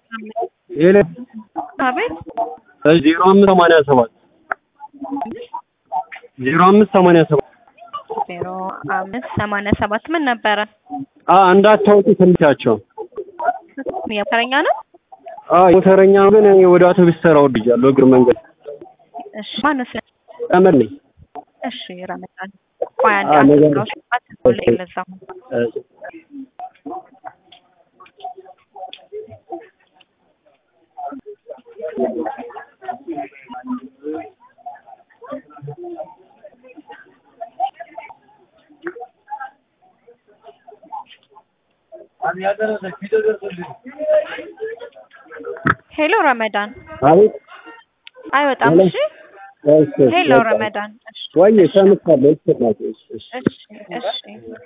የለ አቤት ዜሮ አምስት ሰማንያ ሰባት ዜሮ አምስት ሰማንያ ሰባት ዜሮ አምስት ሰማንያ ሰባት ምን ነበረ? አ እንዳታወጡ ትንቻቸው የሞተረኛ ነው። አ ሞተረኛ ግን እኔ ወደ አውቶቡስ ተራ ወርጃለሁ እግር መንገድ እሺ ማነው ስለ ቀመር ነኝ እሺ ረመጣን ቆይ አንድ አ፣ ነገር- አስራዎች አትቆልኝ ለዛ እ፣ ሄሎ ረመዳን አቤት አይወጣም። ሄሎ። እሺ እሺ፣ ሄሎ በቃ። ረመዳን እሺ ወይ ሰምቻለሁ። እሺ፣ እናቴ፣ እሺ፣ እሺ። እሺ እሺ